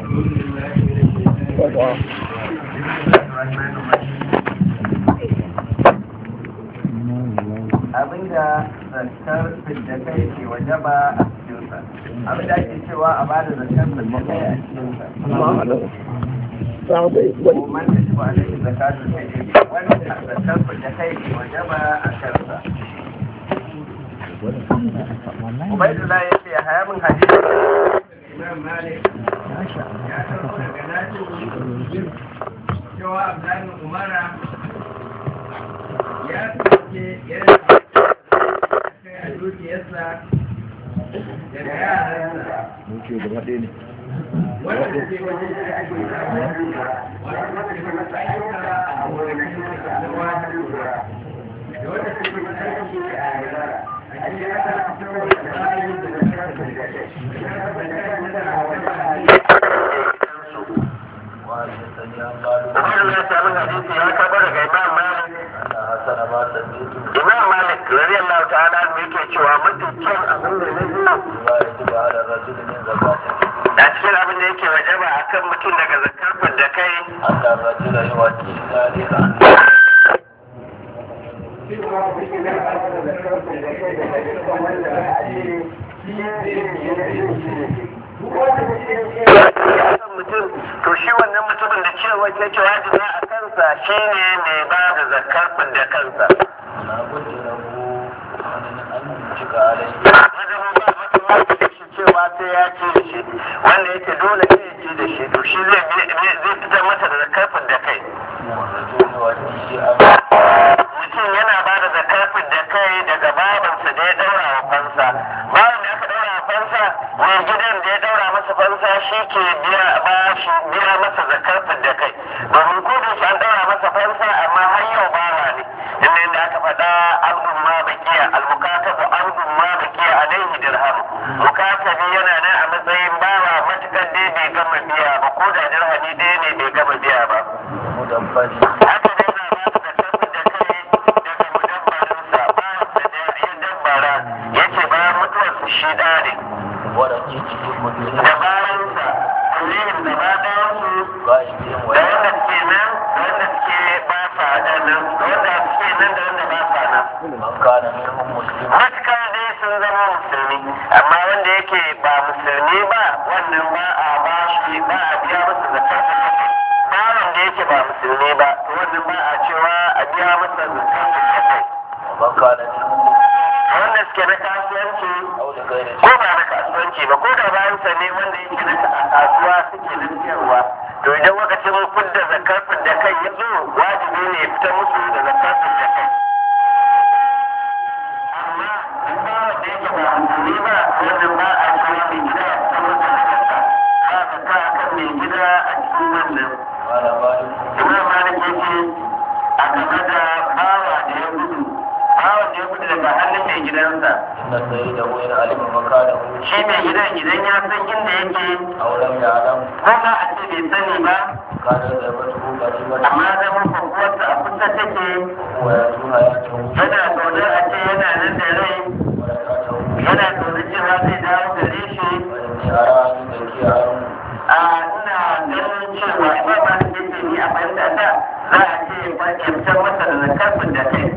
abinda zakar fidda kai ke wajaba a cikinsa abinda ake cewa a bada zakar fidda kai a cikinsa kuma da shi ba da zakatun fidda wanda zakar fidda kai ke wajaba a kansa Ubaidullah ya ce haya min hadisi Imam Malik ya karɓo daga Nafi cewa Abdullahi Umara ya fice yana kai a dukiyarsa daga yaransa wanda ke wajen da ake samu wanda ke masa ayyuka a gonakin da wata lura da wanda ke masa aiki a yara a cikin aka fito da tsarin da na kasa da kai da kasa da kai da na wata Wannan ya sami hadisi ya karɓo daga Imam Malik. Imam Malik radiyallahu ta'ala anhu yake cewa mafi kyan abin da na biyu a cikin abin da yake wajaba akan mutum daga zakar da kai mutum to shi wannan mutumin da cewa ke ce wajibi a kansa shine mai ba da zakar da kansa cewa sai ya ci da shi wanda yake dole ne ya ci da shi to shi zai fitar mata da zakar da kai mutum yana ba da zakar da kai daga babansa da ya daura wa fansa bayan da aka daura wa fansa mai gidan da ya daura masa fansa shi ke biya ba shi biya masa zakar da kai domin ko da shi an daura masa fansa amma har yau bawa ne inda inda aka faɗa abdun ma bakiya almukatabu abdun ma bakiya alaihi dirham mukatabi yana nan a matsayin bawa matukar dai bai gama biya ba ko da dirhami ɗaya ne bai gama biya ba haka dai na ba da zakar da kai daga mudabbarinsa bawansa da ya dabbara yace bayan mutuwarsa shi ɗa ne da bayansa kullum da ba ɗayansu da wanda suke nan da wanda suke ba sa nan da wanda suke nan da wanda ba sa nan matuƙar dai sun zama musulmi amma wanda yake ba musulmi ba wannan ba a ba shi ba a biya masa zakar ba wanda yake ba musulmi ba to wannan ba a cewa a biya masa zakar wanda suke na kasuwanci ko ba na kasuwanci ba ko da bayan sa ne wanda yake na kasuwa suke na siyarwa to idan lokacin fidda zakar da kai ya zo wajibi ne ya fita musu da zakar da kai amma in ba wanda yake ba musulmi ba wannan ba a cewa mai gida ya fita musu da zakka ba zakka akan mai gida a cikin wannan imam malik yake a game da bawa da ya gudu bawa da ya gudu daga hannun mai gidansa shi mai gidan idan ya san inda yake ko ma a ce bai sani ba amma zama kwakwata a kusa take yana zaune a ce yana nan da rai yana zaune cewa zai dawo gare shi a ina ganin cewa ba ba da yake ni a fahimta ta za a ce ya fitar masa da zakafin da kai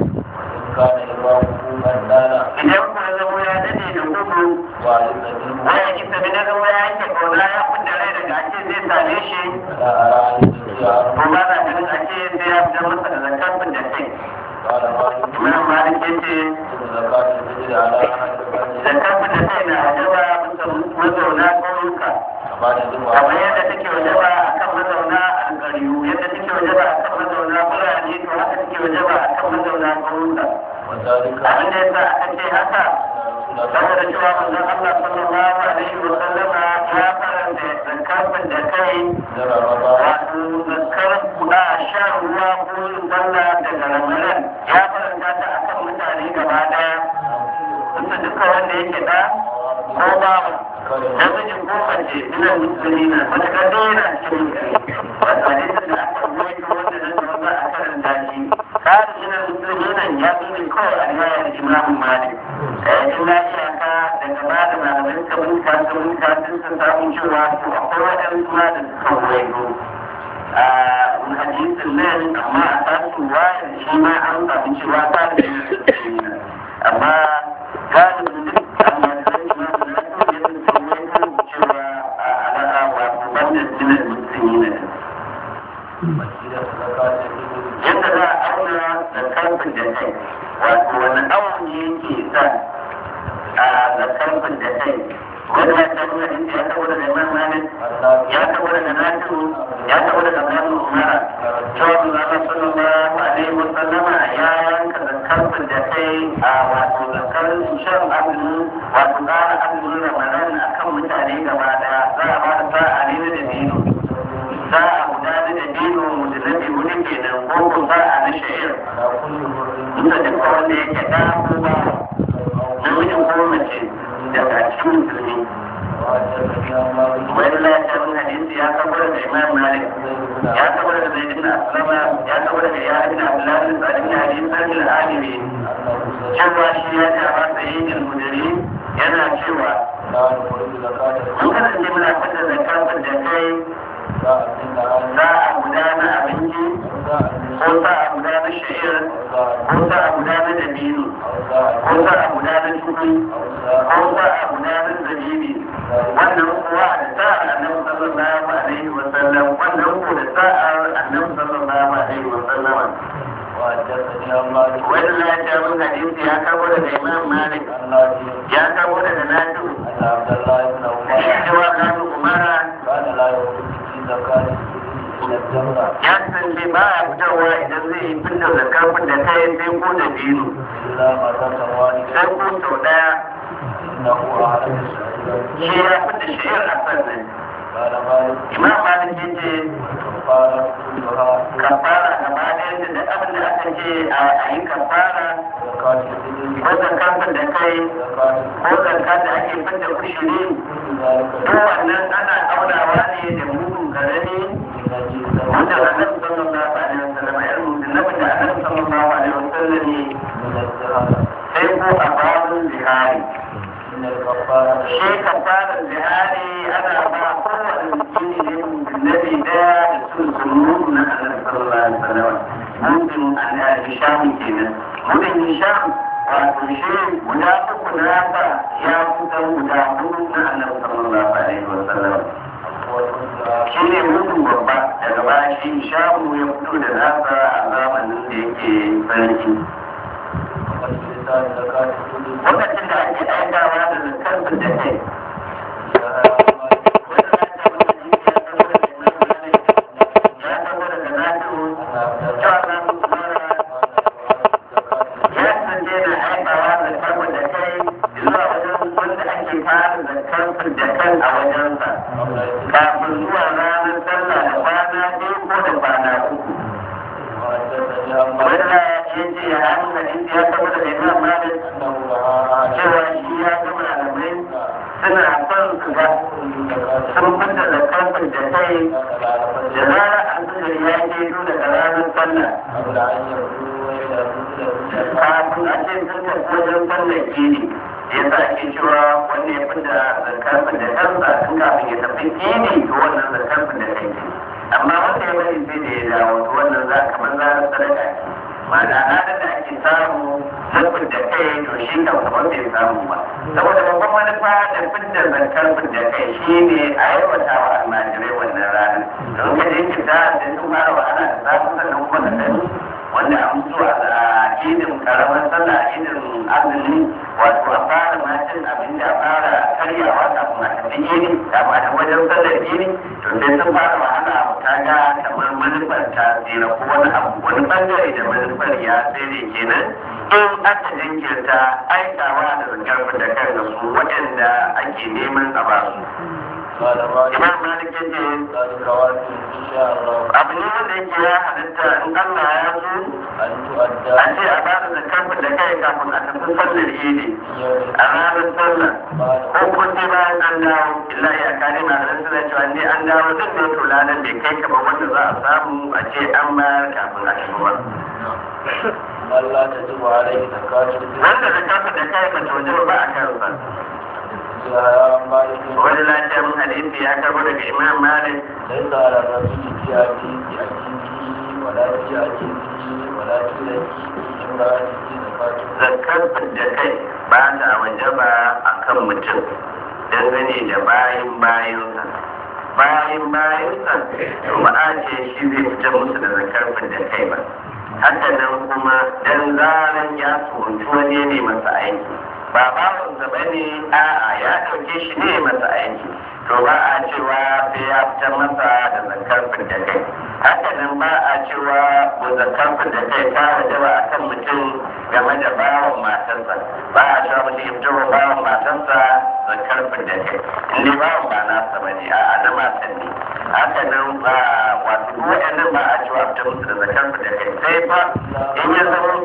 idan kuma zama ya dade da gudu waya kisa bi na zama ya yanke kauna ya fidda rai daga ake zai same shi ko ba na ganin ake sai ya fitar masa da zakafin da kai Imam Malik ya ce zakafin da kai na ajaba mazauna ƙauyuka kamar yadda take wajaba akan mazauna alƙaryu yadda take wajaba akan mazauna birane to haka take wajaba akan mazauna ƙauyuka abin da yasa aka ce haka saboda cewa manzon Allah sallallahu alaihi wa sallama ya faranta zakafin da kai wato zakar ba sha ruwa ko yin sallah daga ramadan ya faranta ta akan mutane gaba daya wanda duka wanda yake da ko babu namijin ko mace ina musulmi na matakar da yana cikin wata hadisin da aka ruwaito wanda nan da wanda a karanta shi karin ina musulmi nan ya zo ne kawai a riwayar imam malik in na iyaka daga baya da malamai suka bincika suka bincika sun san samun cewa to akwai waɗansu ma da suka wayo a hadisin nan amma a tasu wayar shi ma an samu cewa ta da amma galibin duk amma da zai ma da na so yadda suka wayo cewa a alaƙa wato wannan jinar musulmi ne yadda za a auna da karfin da kai wato wani awon ne yake sa a da karfin da kai wani ya tabbata da inda ya tabbata da imam malik ya tabbata da nasu ya tabbata da kanu umara cewa Allah sallallahu alaihi wa sallama ya yanka da karfin da kai a wato da karfin shan azumi wato ƙara azumin ramadan akan mutane gaba daya za a ba da sa'a ne da dino za a gudanar da dino da nabi wani kenan ko ko za a na sha'ir duka duka wanda yake da kowa namijin ko mace daga cikin musulmi wani lafiyar hadisi ya kabar da imam malik ya kabar da zai dina aslama ya kabar da ya dina abdullahi da tsarin hadisi sarki al'adimi cewa shi ya ce ba sa yin ilmudari yana cewa mun kasance muna fita da kafin da kai za a gudana abinci ko za a gudana sha'ir ko za a gudana dabino ko za a gudana tuki ko za a gudana zabibi wannan kuwa da sa'ar annabi sallallahu alaihi wa sallam wannan ko da sa'ar annabi sallallahu alaihi wa sallam wannan ya ce mun hadisi ya kawo daga imam malik ya kawo daga nasu cewa kanu umara ya kasance ba a fitarwa idan zai yi fitar da kafin da ta yi sai ko da biyu sai ko sau daya shi ya fita shi a sannan imam malik ya ce kafara gaba ɗaya da abin da aka ce a yi kafara ko zakafin da kai ko zakar da ake fitar kushiri duk wannan ana aunawa ne da mugun garani wanda annabi sallallahu alaihi wasallam ya rubuta nabi da annabi sallallahu alaihi wasallam ne sai ko a babun zihari shi kafarar zihari ana ba kowane mutum ne nabi daya da sun sunu na annabi sallallahu alaihi wasallam mutum annabi hisham kenan mutum hisham wato shi guda uku na ba ya kusan guda hudu na annabi sallallahu alaihi wasallam shi ne mutum babba daga baya shi shamu ya fito da nasa a zamanin da yake sarki lokacin da ake aikawa da zakar da kai kafin zuwa ranar sallah da kwana biyu ko da kwana uku wanda ya ce ya hannu da inda ya tabbata da imam malik cewa shi ya ga malamai suna son su ga sun fita da kafin da kai da zara an suka ya ke daga ranar sallah kafin a ce sun tafi wajen sallar gini ya sa ake cewa wanda ya fita zakarfin da kansa tun kafin ya tafi gini to wannan zakarfin da kai amma wanda ya bari sai da ya dawo to wannan za kamar za a sadaka ma'ana ranar da ake samu zafin da kai to shi kan kamar bai samu ba saboda babban manufa da fidda zakarfin da kai shi ne a yawata wa almajirai wannan ranar don ka je ki da sun fara wahala da samun sannan kuma da sani wanda an zuwa a idin karamar sallah idin azumi wato a fara macin abin da fara karyawa kafin a tafi idi kafin a tafi wajen sallar idi to sai sun fara wahala ta ga kamar manufar ta tsira ko wani abu wani bangare da manufar ya tsere kenan in aka jinkirta aikawa da zakar da kan su waɗanda ake neman a ba su imam malik yace abu ne wanda yake ya halitta in Allah ya so a ce a bada da kafin da kai kafin a tafi sallar idi a ranar sallar ko kun ce bayan an dawo illa ya kare ma da suna cewa ne an dawo duk ne to ladan bai kai kamar wanda za a samu a ce an bayar kafin a tafi ba Allah ta zuba alaihi zakatu wanda da kafin da kai ba to ba a kansa wani lafiya mun hadisi ya karbo daga imam malik ليس على الرجل في أبيه في أبيه ولا في أبيه ولا في لكي امرأته زكاة zakar da kai ba ta wajaba a kan mutum dangane da bayan bayansa bayan bayansa to ba a ce shi zai fita musu da zakar da kai ba haka nan kuma dan zaran ya tsoronci wani ne masa aiki ba bawansa ba ne a'a ya ɗauke shi ne masa aiki to ba a cewa sai ya fita masa da zakar da kai haka nan ba a cewa ko zakar da kai ta wajaba a kan mutum game da bawan matarsa ba a cewa mutum ya fito wa bawan matarsa zakar da kai in dai bawan ba nasa ba ne a'a na matan ne haka nan ba wato duk waɗannan ba a cewa fita musu da zakar da kai sai fa in ya zama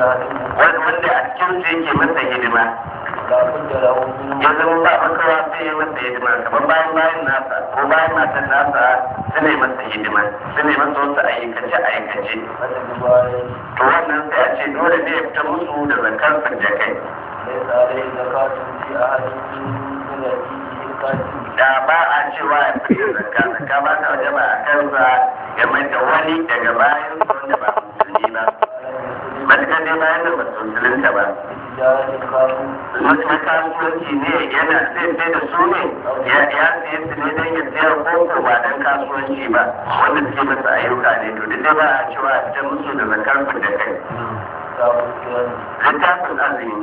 wanda a cikin su yake masa hidima لا بد له من ya zama ba makawa sai ya masa hidima kamar bayan bayan nasa ko bayan matan nasa su ne masa hidima su ne masa wasu aikace aikace فتجب عليه to wannan sai a ce dole ne ya fita musu da zakar da kai ليس عليه زكاة في أحد من يأتيه القاتل da ba a cewa ya fita zakka zakka ba ta waje ba a kansa game da wani daga bayan wanda ba musulmi ba matuƙar dai bayan da ba su musulunta ba تجارة خاصة wasu kasuwanci ne yana zai sai da su ne ya ya siye su ne don ya sayar koko ba don kasuwanci ba wanda suke masa ayyuka ne to duk da ba a cewa a fitar musu da zakar da kai كتاب الصيام littafin azumi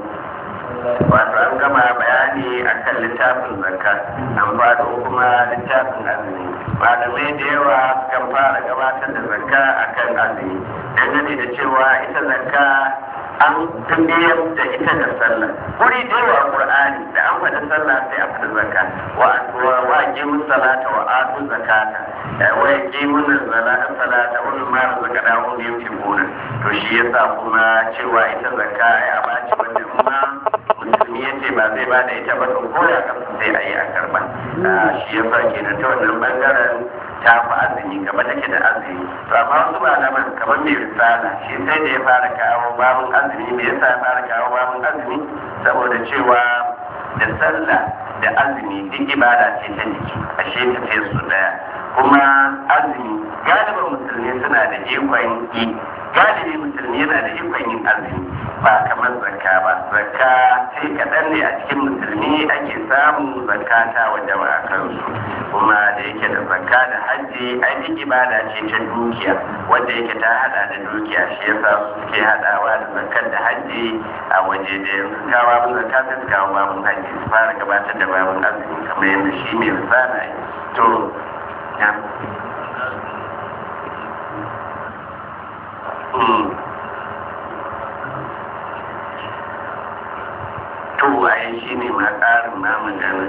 wato an gama bayani akan littafin zakka an ba da kuma littafin azumi malamai da yawa kan fara gabatar da zakka akan azumi dangane da cewa ita zakka an tambiyar da ita da sallah wuri da yawa qur'ani da an faɗi sallah sai a faɗi zakka wa wa wa aqimu salata wa atu zakata da wa aqimu salata salata wa mimma razaqnahum yunfiquna to shi yasa kuma cewa ita zakka ai a baci wanda kuma musulmi ya ce ba zai ba da ita ba to ko ya kasu sai a yi a karba shi yasa kenan ta wannan bangaren ta fi azumi gaba take da azumi to amma wasu malaman kamar mai risala shi sai da ya fara kawo babun azumi me yasa ya fara kawo babun azumi saboda cewa da sallah da azumi duk ibada ce ta jiki ashe ta ce su daya kuma azumi galibin musulmi suna da ikon yi galibi musulmi yana da ikon yin azumi ba kamar zakka ba zakka sai kaɗan ne a cikin musulmi ake samu zakka ta wanda ba a kansu kuma da yake da zakka da hajji ai duk ibada ce ta dukiya wanda yake ta hada da dukiya shi yasa suke hadawa da zakkar da hajji a waje da yanzu kawo babin zakka sai su kawo babin hajji su fara gabatar da babin azumi kamar yadda shi mai risala yi to ya Mm. to waye shi ne ma ƙarin na magana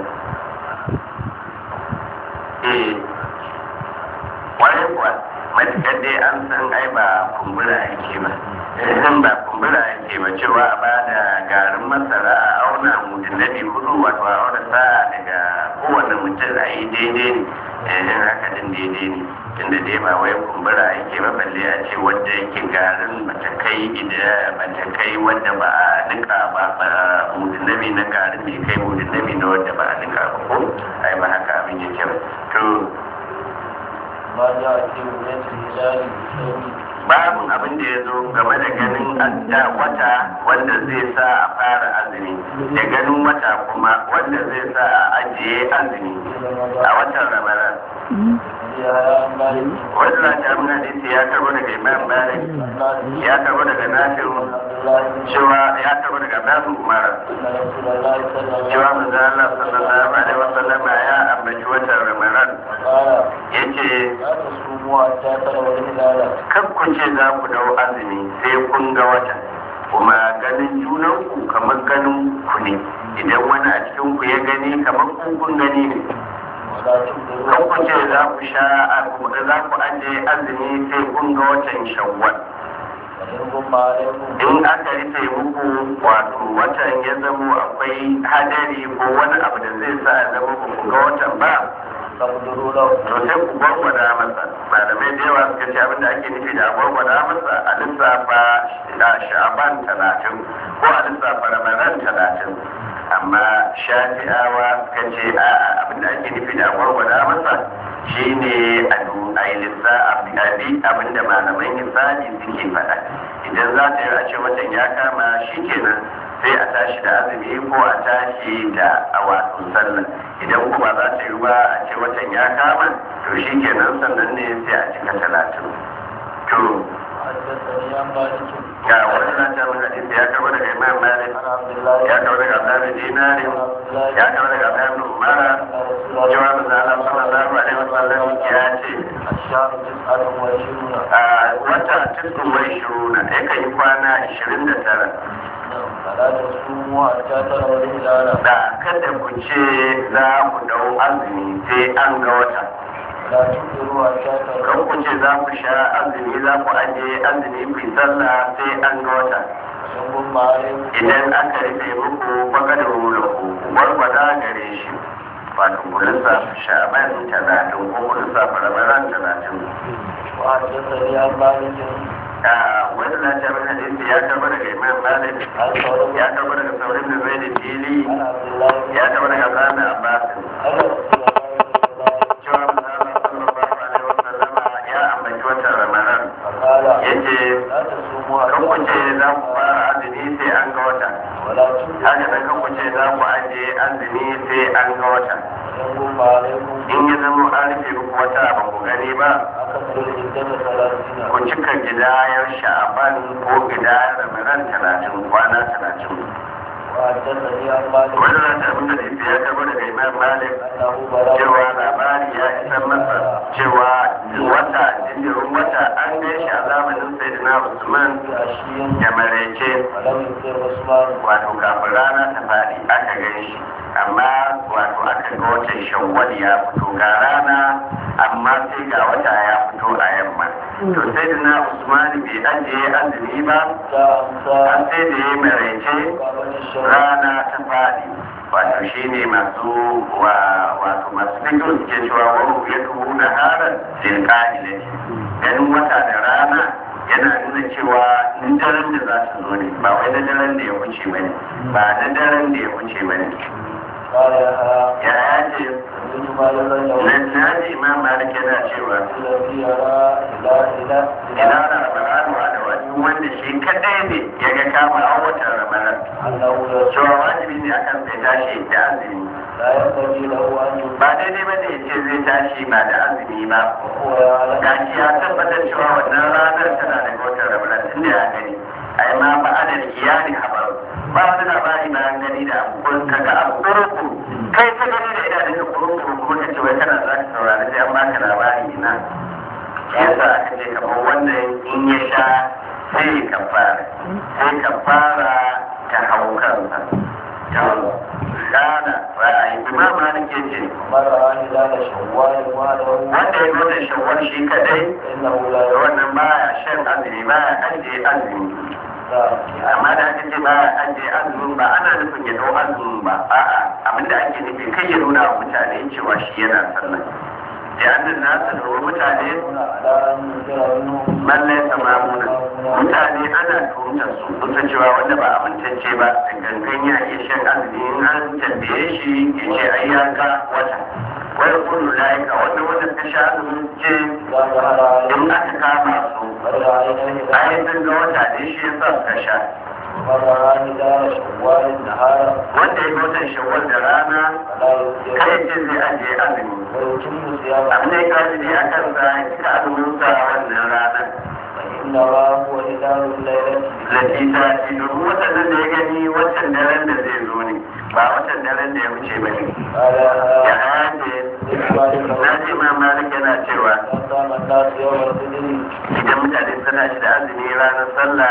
eh waye kuwa matuƙar dai an san ai ba kumbura yake ba in ba kumbura yake ba cewa a ba da garin masara a auna mudunabi hudu wato a auna sa'a daga kowane mutum a yi daidai ne in haka din daidai ne tunda dai ba wai kumbura yake ba balle a ce wanda yake garin matakai idan matakai wanda ba a nika ba ba mudunabi na garin bai kai mudunabi na wanda ba a nika ba ko ai ba haka abin yake ba to ما جاء في رؤية الهلال بالصوم babu abin da ya zo game da ganin adda wata wanda zai sa a fara azumi da ganin wata kuma wanda zai sa a ajiye azumi a watan ramadan يا مالك wannan ta mun hadisi ya karbo daga imam malik ya karbo daga nafi'u عبد الله بن cewa ya karbo daga nafi umar أن رسول الله صلى الله cewa manzo Allah sallallahu alaihi wasallam ya ambaci watan ramadan قال yace لا تصوموا حتى تروا الهلال kan ku ce za ku dau azumi sai kun ga wata kuma ganin junanku kamar ganin ku ne idan wani a cikin ku ya gani kamar kun kun gani ne ولا kan تبدلوا ku ce za ku sha za ku aje azumi sai kun ga watan shawwal وإن غم عليكم in aka rufe muku wato watan ya zamo akwai hadari ko wani abu da zai sa ya zama ku ga watan ba فاقدروا له to sai ku gwargwada masa malamai da yawa suka ce abinda ake nufi da gwargwada masa a lissafa da sha'aban talatin ko a lissafa ramadan talatin amma shafi'awa suka ce a abin da ake nufi da warware masa shine a yi lissa abi abin da malaman hisabi suke faɗa idan za ta yi a ce watan ya kama shi kenan sai a tashi da azumi ko a tashi da wato sallah idan kuma za ta yi ba a ce watan ya kama to shi kenan sannan ne sai a cika talatin to ga wani na ta mun hadisi ya karbo daga imam malik ya karbo daga abdullahi dinari ya karbo daga abdullahi ibn umara cewa manzo Allah sallallahu alaihi wasallam ya ce a wata tisu mai shiruna ya kan yi kwana 29 da kada ku ce za ku dau azumi sai an ga wata kan ku ce za ku sha azumi za ku aje azumi ku yi sallah sai an ga wata idan aka rufe muku baka da wula ku warwada gare shi wato ku lissafa sha'ban talatin ko ku lissafa ramadan talatin wani na ce mana hadisi ya karba daga imam malik ya karba daga saurin da zai da fili ya karba daga zana abbas cewa manzana sallallahu alaihi wasallama ya ambaci watan ramadan yace kan ku ce za ku fara azumi sai an ga wata haka nan kan ku ce za ku aje azumi sai an ga wata in ya zama an rufe muku wata ba ku gani ba ku cika gidayar sha'aban ko gidayar ramadan talatin kwana talatin wanda za ta abinda da ya karbo daga imam malik cewa labari ya isar masa cewa wata jinjirin wata an gan shi a zamanin sayyidina usman ya marece wato kafin rana ta faɗi aka gan shi amma wato aka ga watan shawwal ya fito ga rana amma sai ga wata ya fito a yamma to sayyidina usman bai ajiye azumi ba an sai da ya marece rana ta faɗi wato shi ne masu wato masu fikin suke cewa wani ya tuhu na harar zirka'ile ganin wata da rana yana nuna cewa na daren da za su zo ne ba wai na daren da ya wuce ba ne ba na daren da ya wuce ba ne ya ya ce na ji imam malik yana cewa ina da ramadanu da wani wanda shi kadai ne ya ga kama a watan ramadan cewa wajibi ne akan sai tashi da azumi ba daidai ba ne ce zai tashi ba da azumi ba gashi ya tabbatar cewa wannan ranar tana da watan ramadan inda ya gani ai ma ba a da iyali habar ba wani labari bayan gani da abubuwan kaga abu kurukuru kai ta gani da idanun ka kurukuru kuma ka ce wai kana za ka saurari sai an baka labari ina yasa aka ce kamar wannan in ya sha sai ka fara sai ka fara ta hau kansa ta kana ra'ayi imam malik ya ce wanda ya nuna shawwal shi kadai wannan baya shan azumi baya ajiye azumi amma da aka ce baya ajiye azumi ba ana nufin ya dau azumi ba a'a abinda ake nufi kai ya nuna wa mutane cewa shi yana sallah li'annan nasa da mutane man laysa mamuna mutane ana tuhumtar su kusa cewa wanda ba amintacce ba da gangan ya iya shan azumi in an tambaye shi ya ce ai ya ga wata wani kullu laika wanda wanda ta sha azumin ce in aka kama su ai sun ga wata ne shi ya sa suka sha wanda ya watan shawwal da rana kai ce zai ajiye azumi abin da ya kaji ne ya kansa cika azumin sa wannan ranar Lati ta ce domin watan da ya gani watan daren da zai zo ne ba watan daren da ya wuce ba ne. Ya hace na ce ma malik yana cewa idan mutane suna shi da azumi ranar sallah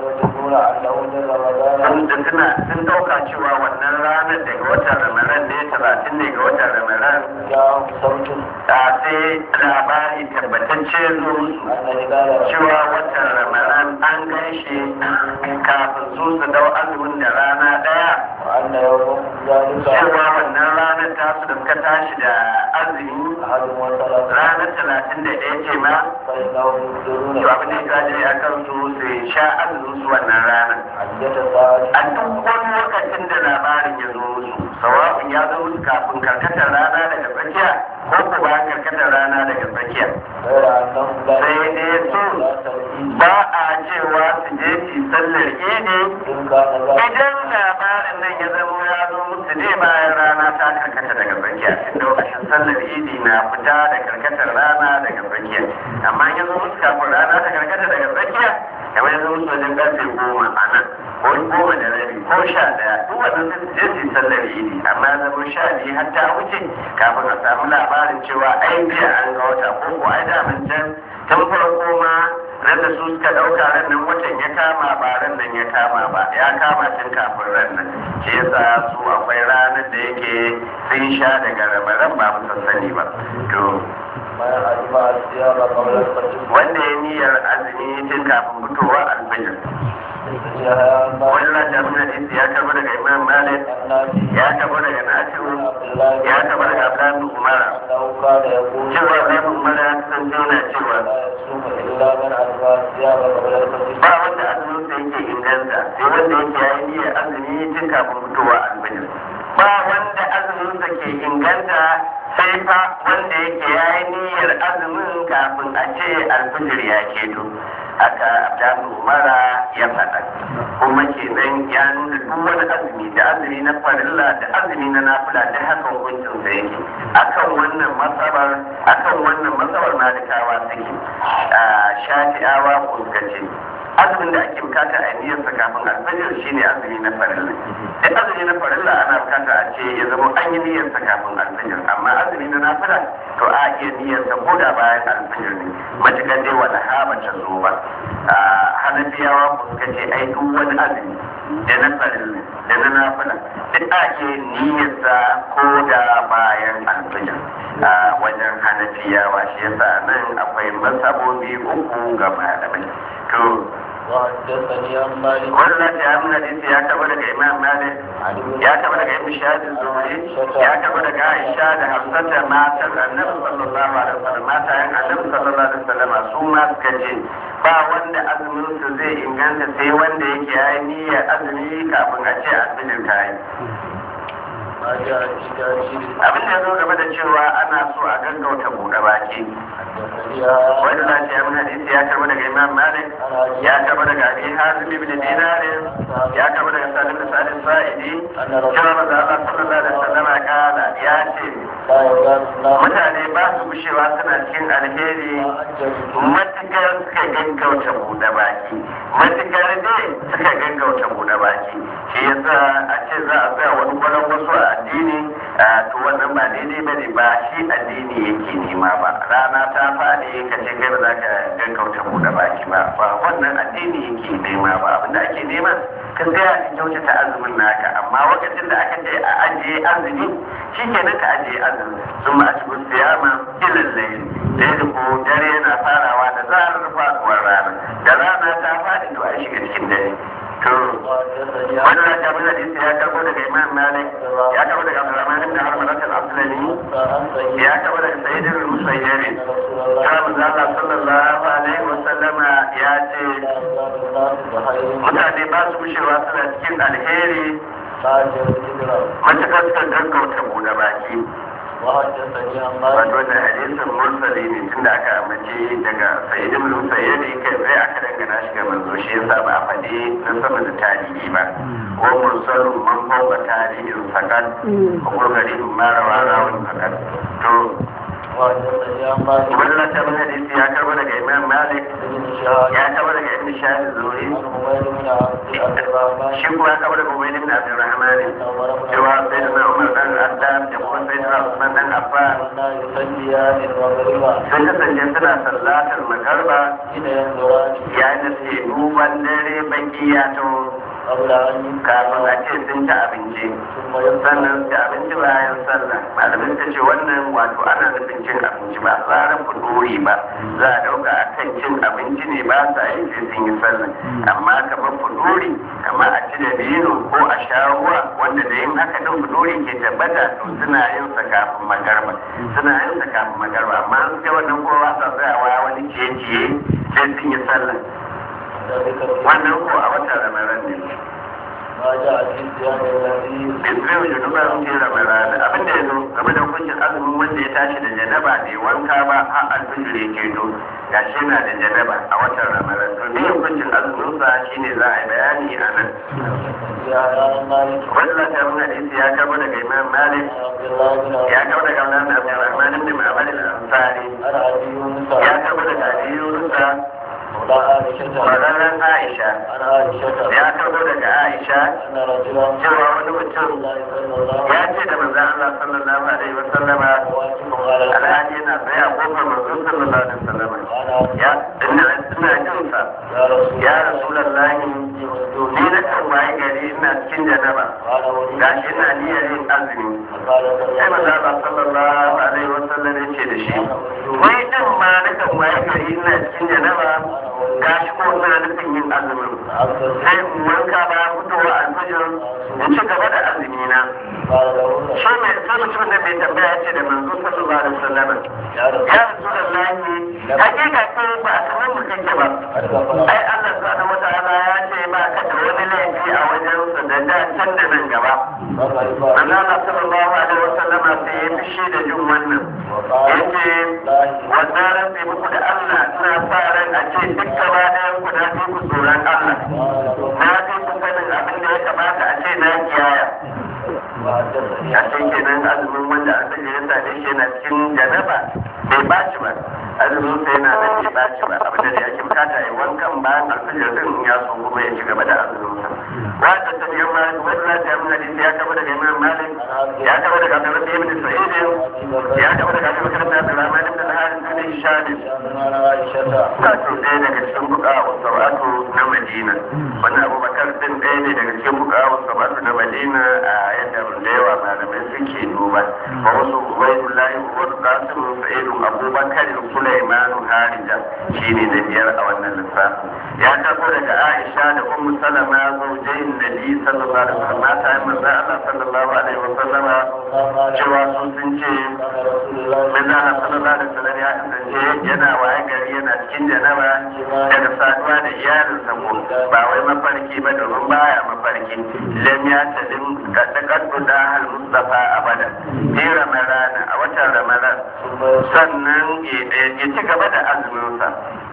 sun da suna sun dauka cewa wannan ranar daga watan ramadan ne talatin ne ga watan ramadan ta sai labari tabbatacce zo cewa watan ramadan an gan shi kafin su su dau azumin da rana daya cewa wannan ranar tasu da suka tashi da azumi ranar talatin da ɗaya ce ma to abin da ya wajibi a kan su su sha azumin su wannan ranar حجة صالح a duk wani lokacin da labarin ya zo musu sawa'un ya zo musu kafin karkatar rana daga tsakiya ko ko bayan karkatar rana daga tsakiya غير أنهم لا sai dai su لا تركيز ba a cewa su je su sallar idi إن كان ذلك idan labarin nan ya zama ya zo musu ne bayan rana ta karkata daga tsakiya tunda lokacin sallar idi na fita da karkatar rana daga tsakiya amma ya zo musu kafin rana ta karkata daga tsakiya kamar ya zo musu wajen karfe goma a nan ko goma da rabi ko sha daya duk wannan sai su je su yi sallar idi amma ya zama sha biyu har ta wuce kafin a samu labarin cewa ai biya an ga wata ko ko ai daman can tun farko ma ran da su suka ɗauka ran nan watan ya kama ba ran nan ya kama ba ya kama tun kafin ran nan shi yasa su akwai ranar da yake sun sha daga rabaran ba mu sani ba to ما أجمع الثياب قبل الفجر wanda ya niyyar azumi tun kafin fitowa alfajir يا ما wannan da mun hadisi ya karbo daga imam malik النافي ya karbo daga nafi'u عبد الله ya karbo daga abdullahi umara أنه كان يقول cewa abdullahi umara ya kasance yana cewa لا يصوم إلا من أجمع الثياب قبل الفجر ba wanda azumin sa yake inganta sai wanda yake yayi niyyar azumi tun kafin fitowa alfajir ba wanda azumin sa ke inganta sai fa wanda yake yayi niyyar azumin kafin a ce alfajir ya keto haka abdullahi umara ya faɗa kuma kenan ya nuna duk wani azumi da azumi na farilla da azumi na nafila da haka hukuncin sa yake akan wannan masabar akan wannan masabar malikawa take a shafi'awa ko suka ce azumin da ake bukata a niyyarsa kafin alfajir shine azumi na farilla duk azumi na farilla ana bukata a ce ya zama an yi niyyarsa kafin alfajir amma azumi na nafila to a iya niyyarsa ko da bayan alfajir ne matuƙar dai wani haba ta zo ba a hanafiyawa ko suka ce ai duk wani azumi da na farilla da na nafila duk a iya niyyarsa ko da bayan alfajir a wajen hanafiyawa shi yasa nan akwai masabobi uku ga malamai to وحدثني عن مالك wannan ta yi hadisi ya taba daga imam malik عن ابن ya taba daga ibn shahid zuhri ya taba daga aisha da hafsata matan annabi sallallahu alaihi wasallam matayen annabi sallallahu alaihi wasallam su ma suka ce ba wanda azumin su zai inganta sai wanda yake yayi niyyar azumi kafin a ce azumin ta yi ما جاء في تأثير abin da ya zo game da cewa ana so a gaggauta buɗe baki حدثني wanda za ta yi hadisi ya karɓi daga imam malik ya karɓi daga abi hazim ibn dinar ya karɓi daga salim da salim sa'idi cewa maza Allah sallallahu alaihi wasallam kala ya ce لا يزال الله mutane ba su gushewa suna cikin alheri matukar suka gaggauta buɗe baki matukar dai suka gaggauta buɗe baki shi yasa a ce za a tsaya wani kwanan wasu a addini a to wannan ba daidai ba ne ba shi addini yake nema ba rana ta faɗi ka ce kai ba za ka gaggauta buɗe baki ba ba wannan addini yake nema ba abinda ake nema ka tsaya ka kyautata azumin naka amma lokacin da aka ce a ajiye azumi shi kenan ka ajiye azumi sun ma a cikin siyama ilin laili laili ko dare yana farawa da zarar faɗuwar rana da rana ta faɗi to a shiga cikin dare to وحدثني عن wannan ta bin hadisi ya karbo daga imam malik ya karbo daga abdurrahman ibn harmalat al-aslami عن سيد ya karbo daga sayyid al-musayyib رسول الله ta manzo Allah sallallahu alaihi wa sallama ya ce لا يزال الناس بخير mutane ba su gushewa suna cikin alheri ما جاء الهجرة matuƙar suka gaggauta buɗe baki وحدثني عن wato مالك da hadisin mursali ne tunda aka amince daga sayyidin musayyadi kai zai aka dangana shi ga manzo shi yasa ba a faɗi na sama da tarihi ba ko mursalun man fawqa tarihin sakat ko gurgarin marawa rawun sakat to وحدثني عن مالك wannan ta bin hadisi ya karba daga imam malik بن شهاب ya karba daga ibn shahid zuri عن عمير بن عبد الرحمن shi kuma ya karba daga ubayd ibn abdurrahman عمر بن cewa sayyidina umar dan addam da kuma sayyidina usman dan affan كنا يصليان المغرب sun kasance suna sallatar magarba حين ينظران yayin da suke duban dare baki ya to قبل أن kafin a ينكر ce sun ci abinci ثم ينظر sannan su ci abinci bayan sallah malamin ta ce wannan wato ana nufin cin abinci ba tsarin fudori ba za a dauka a kan cin abinci ne ba sa yi sai sun yi sallah amma kamar fudori kamar a ci da bino ko a sha ruwa wanda da yin haka din fudori ke tabbata to suna yin sa kafin magarba suna yin sa kafin magarba amma an ga wannan kowa sa tsayawa wani ciye-ciye sai sun yi sallah wannan ko a watan ramadan ne ما جاء في صيام الذي Isra'il da duba sun ce ramadan abin da ya zo game da hukuncin azumin wanda ya tashi da janaba bai wanka ba har alfijir ya keto ga shi yana da janaba a watan ramadan to ne hukuncin azumin sa shine za a yi bayani a nan يا مالك wannan ta mun hadisi ya karbo daga imam malik عبد الله بن ya karbo daga Abdullah Abdurrahman ibn Ma'bad al-Ansari عن ابي يونس ya karbo daga Abi Yunus مولى عائشة Mararan Aisha عن عائشة ya karbo daga Aisha أن رجلا cewa wani mutum الله صلى الله ya عليه ce da manzon Allah sallallahu alaihi wa sallama وسلم على الحال alhaji yana tsaye a kofar manzon sallallahu alaihi wa sallama أنا ya ina ina jin sa يا رسول ya rasulullahi ni na kan waye gari ina cikin janaba قال ولي gashi ina niyyar yin azumi قال sai manzon Allah sallallahu alaihi wa sallam ya ce da shi wai din ma na kan waye gari ina cikin janaba gashi ko ina nufin yin azumin sai in wanka ba fitowa alfajir in ci gaba da azumi na قال له shi mai sai mutum da bai tambaya ce da manzo sallallahu alaihi wasallam يا رسول ya rasulullahi hakika ko ba a sanar mu kake ba ai Allah subhanahu wataala ya ce ba ka da wani laifi a wajen sa da da can da nan gaba manzo Allah sallallahu alaihi wasallam sai ya fishi da jin wannan yace wannan ran sai muku da Allah ina sa ran a ce duk gaba ɗayan ku na fi ku tsoron Allah na fi ku sanin abin da ya kamata a ce na kiyaya وحدثني ya san kenan azumin wanda an sanya ya same shi yana cikin janaba bai baci ba azumin sa yana nan bai baci ba abinda da yake bukata ya wankan bayan alfajir din in ya so kuma ya ci gaba da azumin sa wanda ta biyan malik wanda za ta yi hadisi ya kaba daga imam malik ya kaba daga abdurrabbi ibn sa'id ya kaba daga abubakar da abdurrahman ibn al-harith ibn hisham عن عائشة wato ɗaya daga cikin bukawa sabatu na madina wannan abubakar din ɗaya ne daga cikin bukawa sabatu na madina a yadda da yawa malamai suke duba wa wasu ubaidullahi wasu kasim sa'idun abubakar sulaimanu harija shine na biyar a wannan lissafi ya tafi daga aisha da ummu salama zaujain nabi sallallahu alaihi wasallam mata yin manzo Allah sallallahu alaihi wasallam cewa sun sun ce كان رسول الله manzo Allah sallallahu alaihi wasallam ya kasance yana waye gari yana cikin janaba daga saduwa da iyalinsa ko ba wai mafarki ba domin baya mafarki lam ya talim kadakaddu da hal mustafa abada fi ramadana a watan ramadan sannan ya ci gaba da azuminsa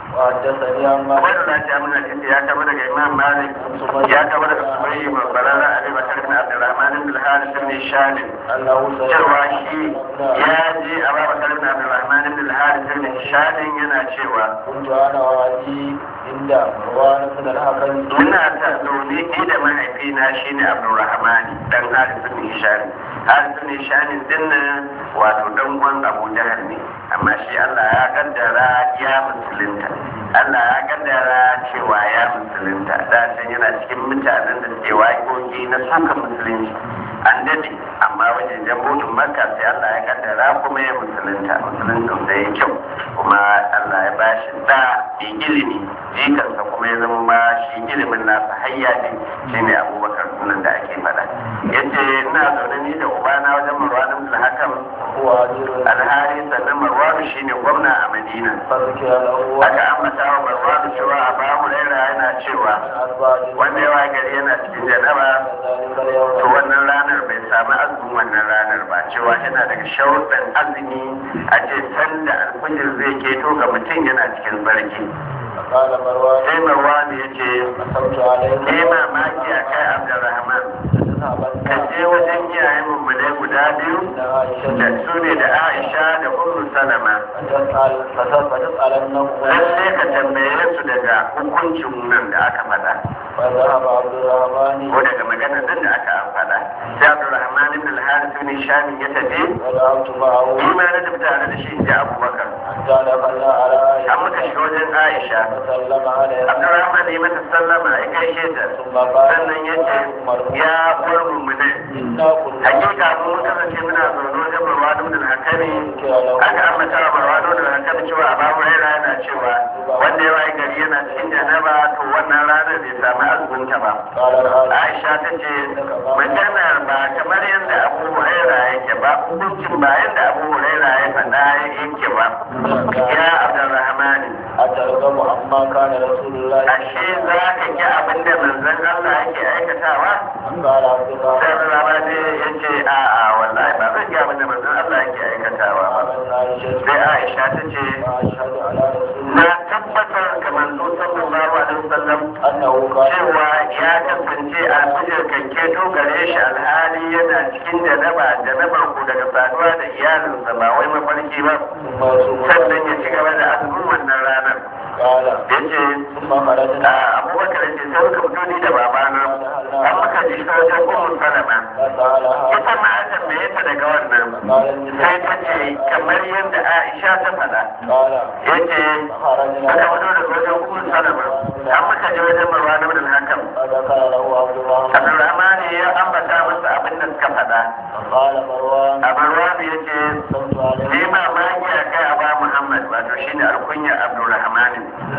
وحدثني عن مالك wani lati amin hadisi ya kaba daga imam malik ya kaba daga subayi babbarara abi bakar bin abdurrahman bin al-harith bin shalim أنه cewa shi ya je a ba bakar bin abdurrahman bin al-harith bin shalim yana cewa كنت أنا وأبي عند مروان بن الحكم muna ta zaune ni da mahaifina shine abdurrahman dan harith bin hisham harith bin hisham din nan wato dan uwan abu jahal ne amma shi Allah ya kaddara ya musulunta Allah ya kaddara cewa ya musulunta da can yana cikin mutanen da suke waƙoƙi na suka musulunci an dade amma wajen jambotun makka sai Allah ya kaddara kuma ya musulunta musulunta da ya kyau kuma Allah ya bashi da ilimi jikansa kuma ya zama ma shi ilimin nasa hayya ne shine abubakar sunan da ake faɗa yace ina zaune ni da ubana wajen marwan ibn hakam هو أمير alhari sannan marwan shine gwamna a madina فذكر له aka ambata wa marwan cewa a ba huraira yana cewa أربعة wanda yawa gari yana cikin janaba ذلك to اليوم wannan ranar bai samu azumin wannan ranar ba cewa yana daga sharuɗan azumi a ce sanda alfajir zai keto ga mutum yana cikin sarki فقال مروان sai marwan ya ce أصبت عليك ne mamaki a kai abdurrahman تذهبن ka je wajen iyayen mummunai guda biyu إلى عائشة da su ne da aisha da ummu salama فتسأل فتسألنه lalle ka tambaye su daga hukuncin nan da aka faɗa فذهب عبد الرحمن ko daga maganar nan da aka faɗa sai abdurrahman ibn al-harith ibn shami ya tafi وذهبت معه ni ma na tafi tare da shi in ji abubakar حتى دخلنا على an عائشة muka shiga wajen aisha فسلم عليها abdurrahman ya mata sallama ya gaishe ta ثم قال sannan ya ce ya uwar mummunai إنا كنا hakika mun kasance muna zaune wajen marwanu da hakami aka ambata wa marwanu da hakami cewa a babu raira yana cewa wanda ya wayi gari yana cikin janaba to wannan ranar bai samu azumunta ba قال الآن aisha ta ce maganar ba kamar yadda abu huraira yake ba hukuncin ba yadda abu huraira ya faɗa yake ba ya abdurrahmani أترغب عما ما كان رسول الله ashe za ka ki abin da manzon Allah yake aikatawa قال عبد الله sai Allah ba sai ya ce a a wallahi ba zan ki abin da manzon Allah yake aikatawa ba قال عائشة sai Aisha ta ce وأشهد على رسول na الله tabbatar ga manzo sallallahu alaihi wasallam أنه كان cewa ya kasance alfijir kan keto gare shi alhali yana cikin janaba janabar ku daga saduwa da iyalinsa ba wai mafarki ba ثم يصوم sannan ya ci gaba da azumin wannan ranar قال yace ثم خرجنا a abubakar ce sai muka fito ni da babana an muka ji ta wajen ummu salama فسألها ita ma an tambaye ta daga wannan قال sai ta ce kamar yadda aisha ta faɗa قال yace فخرجنا aka fito daga wajen ummu salama an muka je wajen marwan ibn al-hakam فذكر له عبد الرحمن abdurrahman ya ambata masa abin da suka faɗa فقال مروان a marwan ya ce صلت عليه ni mamaki a kai a ba muhammad wato shine alkunya abdurrahman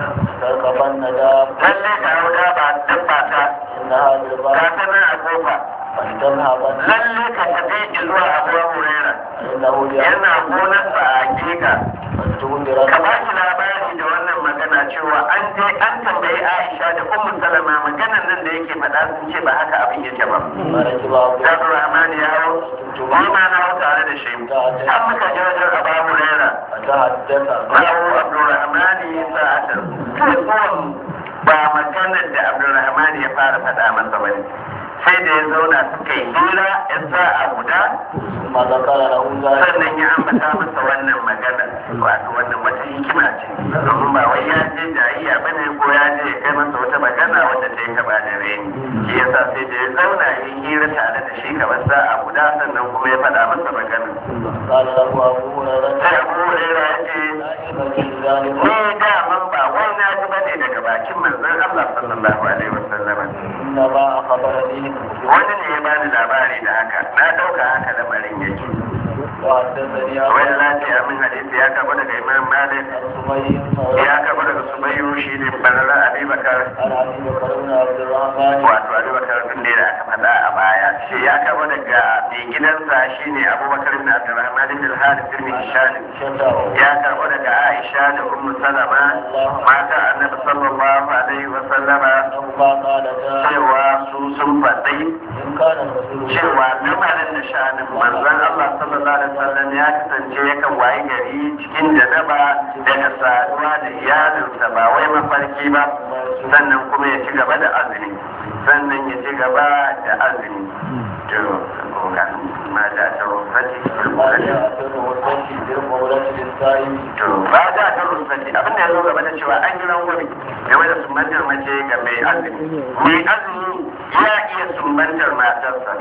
تركبن داب lalle ka hauda ba dabba ta إنها ka بالباب sanar a kofa فلتذهبن lalle ka tafi zuwa abuwa hurera فإنه يأتي yana gonarsa a hakika فلتنذرن ka ba shi labari da wannan magana cewa an je an tambayi aisha da ummu salama maganan nan da yake faɗa sun ce ba haka abin yake ba فركب عبد Zaɓi Rahman ya hau, ni ma na hau tare da shi. An muka je wajen Aba Huraira, فتحدث na hau Abdulrahman sa'atar. Kai zuwan ba maganar da Abdulrahman ya fara faɗa masa ba ne. Sai da ya zauna suka yi hira ya sa'a guda, ثم ذكر له ذلك sannan ya ambata masa wannan magana. Wato wannan wata hikima ce. Domin ba wai ya je jayayya ba ne ko ya je ya kai masa wata magana wadda ta yi kaba da reni. Shi yasa sai da ya zauna ya yi hira tare da shi kamar sa'a guda sannan kuma ya faɗa masa magana. قال له أبو هريرة sai abu huraira ya ce لا يبكي ذلك ni daman ba wai na ji bane daga bakin manzon Allah sallallahu alaihi wasallam إنما أخبرني wani ne ya bani labari da haka na dauka haka lamarin yake وحدثني wani أبو lafiya min hadisi ya karbo daga imam malik سمي ya karbo daga sumayyu shi ne barara abubakar عن أبي بكر بن عبد الرحمن wato abubakar din ne da aka faɗa a baya shi ya karbo daga mai gidansa shine abubakar ibn abdurrahman ibn al-harith ibn hisham شتاه ya karbo daga aisha da ummu salama mata annabi sallallahu alaihi wa sallama أنهما قالتا cewa su sun faɗi إن كان الرسول cewa lamarin da sha'anin manzon Allah sallallahu alaihi wasallam ya kasance yakan wayi gari cikin janaba daga saduwa da iyalinsa ba wai mafarki ba sannan kuma ya ci gaba da azumi sannan ya ci gaba da azumi to ga ma da ta rufati ما جاء في الغرفة في الغرفة للصائم to ba da ta rufati abin da ya zo gaba da cewa an yi rangwame game da sumbantar mace ga mai azumi mai azumi ya iya sumbantar matarsa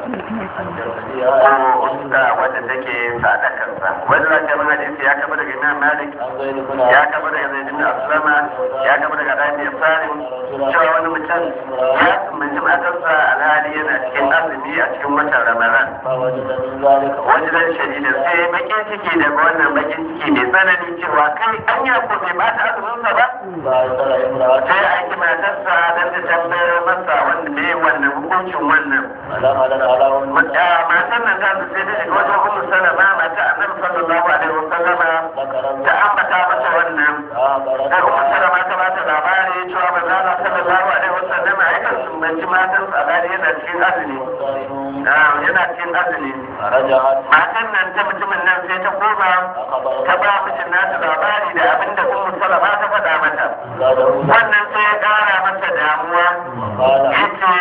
حدثني ko uska wadda take sadakarsa wanda za ta mana hadisi ya kafa daga imam malik عن زيد بن ya عبد kafa daga zaid bin aslama ya kafa daga rabi salim cewa wani mutum ya sumbanci matarsa alhali yana cikin azumi a cikin watan ramadan فوجد من ذلك wani dan shadida sai bakin ciki daga wannan bakin ciki mai tsanani cewa kai an yi ko bai bata azuminsa ba فأرسل امرأة sai ya aiki matarsa don ta tambayar masa wanda ne wannan hukuncin wannan فدخلت على أم matan nan ta sai ta shiga wajen ummu salama mata annabi sallallahu alaihi wasallama ذكرت ta ambata mata wannan فأخبرت sai ummu salama ta bata labari cewa manzo Allah sallallahu alaihi wasallama yakan sumbanci matan tsabari yana cikin azumi صائم Ah, yana cikin azumi فرجعت matan nan ta mutumin nan sai ta koma ta ba mijin nata labari da abin da ummu salama ta faɗa mata زاده wannan sai ya ƙara masa damuwa قال yace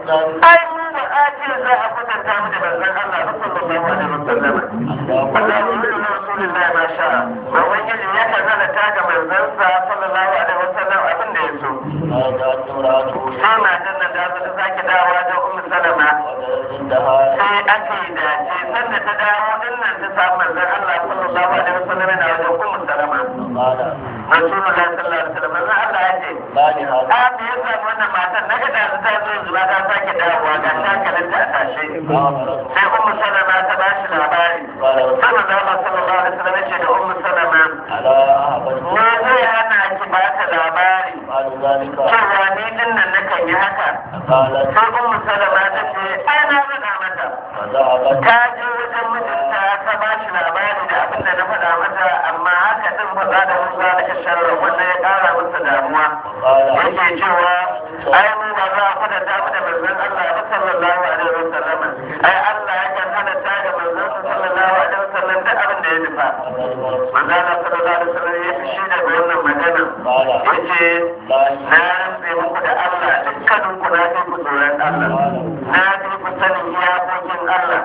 ai mu ba a ce za a kwatanta mu da manzon Allah sallallahu alaihi wasallama Allah ya yi wa Rasulullahi ma sha ba ubangiji ya kan halatta ga manzansa sallallahu alaihi wasallam abin da ya so فجاءت امرأته sai matan nan da ta sake dawowa da ummu salama وجدت عندها sai aka yi dace sanda ta dawo din nan ta samu manzon Allah sallallahu alaihi wasallam yana wajen ummu salama قال Rasulullahi sallallahu alaihi wasallam manzon Allah ya ce ما لهذا a me ya samu wannan matan na ga da ta zo zuwa ta sake dawowa ga shakalin ta a tashe فأخبرته sai ummu salama ta ba shi labari قال sai manzon Allah sallallahu alaihi wasallam ya ce da ummu salama على أهبت me zai hana ki ba ta labari قالوا ذلك cewa ni din nan nakan yi haka قالت sai ummu salama ta ce ai na faɗa mata فذهبت ta je wajen mijinta ta ba shi labari da abin da na faɗa mata amma haka din faɗa da musa da sharra wanda ya ƙara masa masa damuwa yake cewa ai mu ba za a kwatanta mu da manzon Allah ba sallallahu alaihi wasallam ai Allah ya kan halatta da manzon sallallahu alaihi wasallam duk abin da ya nufa manzon Allah sallallahu alaihi wasallam ya fi shi da wannan magana yace na rantse muku da Allah dukkanin ku na fi ku tsoron Allah na fi ku sanin iyakokin Allah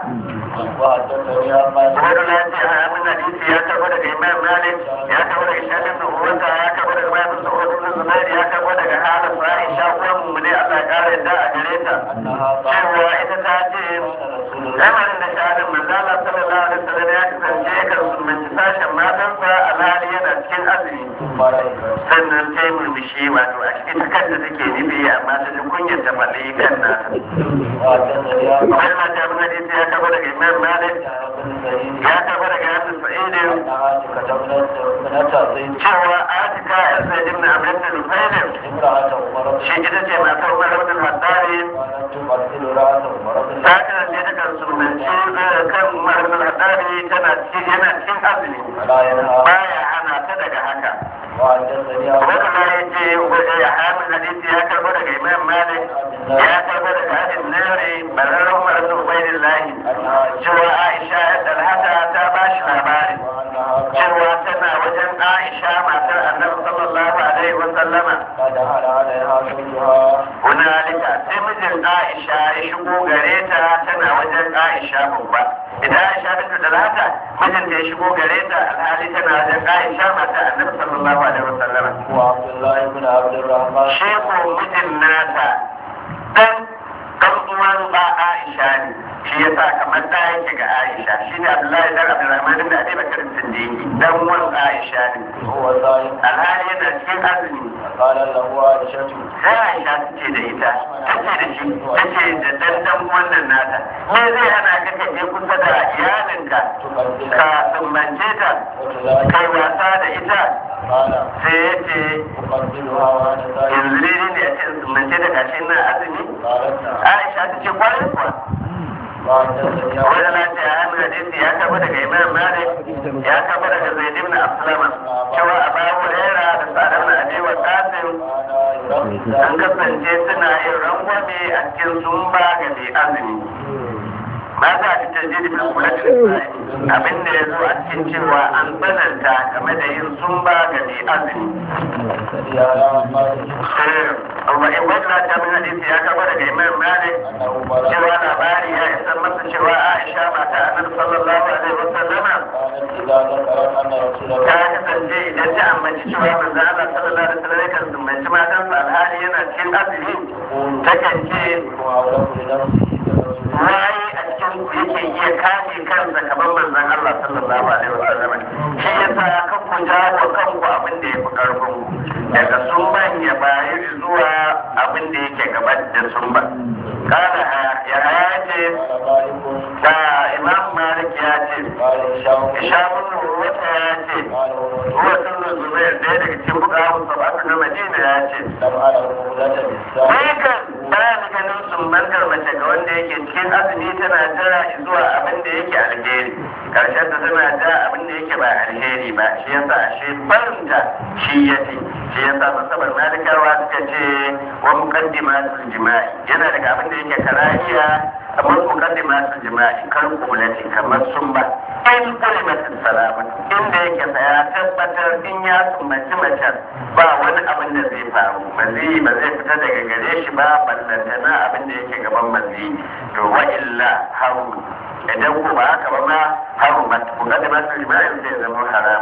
وحدثني عن مالك wani lafiya a abin hadisi ya tabo daga imam malik ya tabo daga shafin da uwanta ya tabo daga bayan sa'udu na zubairi ya tabo daga halin aisha uwan mu ne allah ya kara yadda a gare ta أنها قالت cewa ita ta ce رسول الله lamarin da shahadar manzala sallallahu alaihi wasallam ya kasance kan sunanci sashen matansa alhali yana cikin azumi ثم رأيت sannan ta yi murmushi wato a cikin kanta take nufi amma ta ji kunyar ta faɗi kan nasa وحدثني عن wani mata abin hadisi ya tabo daga imam malik بن سعيد ya tabo daga yasin sa'idin أنها كتبت ابنة زيد cewa atika yan zai ibn abin da nufailin امرأة عمر بن shi ita ce matar umar ibn haddari كانت تمثل رأس عمر بن ta kasance ta kan sunanci zai kan umar ibn haddari tana cikin yana cikin azumi فلا ينهى baya hana ta daga haka وحدثني عن wanda ma ya ce ya hamin hadisi ya karbo daga imam malik ya karbo daga hadin nari barar umar ibn ubaidillahi أنها cewa aisha ya dalhata ta ba shi labari وأنها كانت cewa tana wajen aisha matar annabi sallallahu alaihi wa sallama قد دخل عليها زوجها hunalika sai mijin aisha ya shigo gare ta tana wajen aisha babba idan aisha bintu dalhata mijin ta ya shigo gare ta alhali tana wajen aisha mata annabi sallallahu alaihi wa sallama وعبد الله بن عبد الرحمن shi ko mijin nata dan dan uwan ba aisha ne shi yasa kamar da yake ga aisha shi ne abdullahi dan abdurrahman da abi bakar siddiqi dan uwan aisha ne هو صائم alhali yana cikin azumi قال له عائشة sai aisha ta ce da ita ta ce da shi ta ce da dandan wannan nata me zai hana ka ka je kusa da iyalinka تقبل ka sumbance ta وتذاكر kai wasa da ita قال sai ya ce أقبلها وأنا صائم yanzu ne ne ya ce sumbance da gashi na azumi قالت نعم aisha ta ce kwarai kuwa وحدثني عن wani lafiya ya nuna hadisi ya kaba daga imam malik ya kaba daga zaid ibn aslama cewa abu huraira da sadar na abi wa qasim كان an kasance suna yin rangwame a cikin zumba ga mai azumi ba za a ta jiri bin kula da lissafi abin da ya zo a cikin cewa an tsananta game da yin zumba ga mai azumi يرمي على مالك amma in wata ta min hadisi ya kaba daga imam malik أنه بلغ cewa labari ya isa masa cewa aisha mata annabi sallallahu alaihi wasallama كانت إذا ذكرت أن رسول ta الله kasance idan ta ambaci cewa manzo Allah sallallahu alaihi wasallam yakan zumbanci matansa alhali yana cikin azumi takan ce وأولى لنفسه كرسول waye a cikin ku yake iya kame kansa kamar manzon Allah sallallahu alaihi wasallam shi yasa kan ku jawo kanku abin da yafi karfin ku daga sumban ya bayi zuwa abin da yake gaban da sumban kana ya ya ce قال مالك da imam malik ya ce قال هشام ishamun wata ya ce قال ruwa sun zubair ɗaya daga cikin bukawun sabatu na madina ya ce لم أره مولة بالساعة Dukan ba ni ganin sumbantar mace ga wanda yake cikin azumi tana jira zuwa abin da yake alheri karshen ta tana jira abin da yake ba alheri ba shi yasa shi barinta shi ya ce shi yasa musamman malikawa suka ce wa muqaddimatul jima'i yana daga abin da yake karahiya kamar muqaddimatul jima'i kar kulati kamar sumba in kulimatin salama inda yake sa ya tabbatar in ya sumbaci macen ba wani abin da zai faru mazi ba zai fita daga gare shi ba ballantana abin da yake gaban mazi to wa illa haru idan ko ba haka ba ma haru ma ku ga da masu jima'i zai zama haram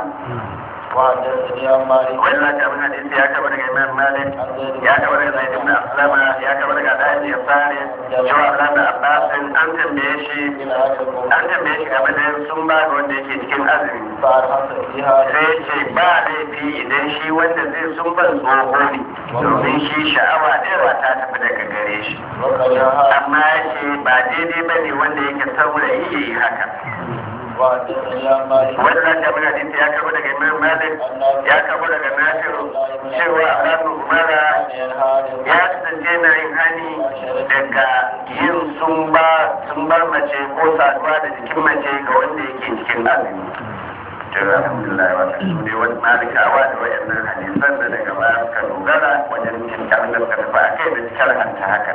وحدثني عن مالك wannan ta bin hadisi ya kaba daga imam malik عن زيد ya kaba daga zaid ibn aslama ya kaba daga da'id yasari cewa abdullahi bin abbas an tambaye shi بن عجل an tambaye shi game da sun ba ga wanda yake cikin azumi فأرحمت فيها sai ce ba laifi idan shi wanda zai sun ban tsoho ne domin shi sha'awa ɗaya ta tafi daga gare shi وكرهها amma ya ce ba daidai ba ne wanda yake saurayi ya yi haka وحدثني عن مالك wanda za ta mana hadisi ya karbo daga imam malik ya karbo daga nasiru cewa abu umara ينهى عن ya kasance na yin hani daga yin sumba sumbar mace ko saduwa da jikin mace ga wanda yake cikin azumi to alhamdulillah wa su ne wani malikawa da wayannan hadisan da daga baya suka shar'anta haka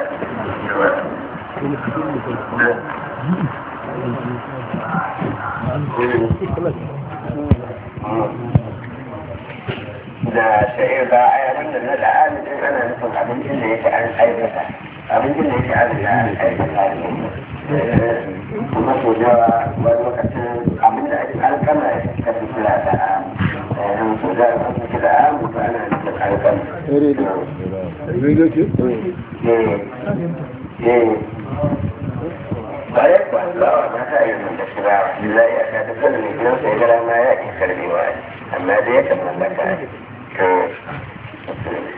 da sha'ir ba a yaran da na da'amidin ana nufin abincin da yake an aikata abincin da yake an an aikata ne kuma so yawa wani lokacin abin da ake alkama ya ka fi kira da amu so da aka fi kira amu ba ana nufin alkama bayan ba ba wa ta yi da shi ba za ya ka ta sanin gidan sai gara ma ya ke karbewa amma dai ya kan mallaka to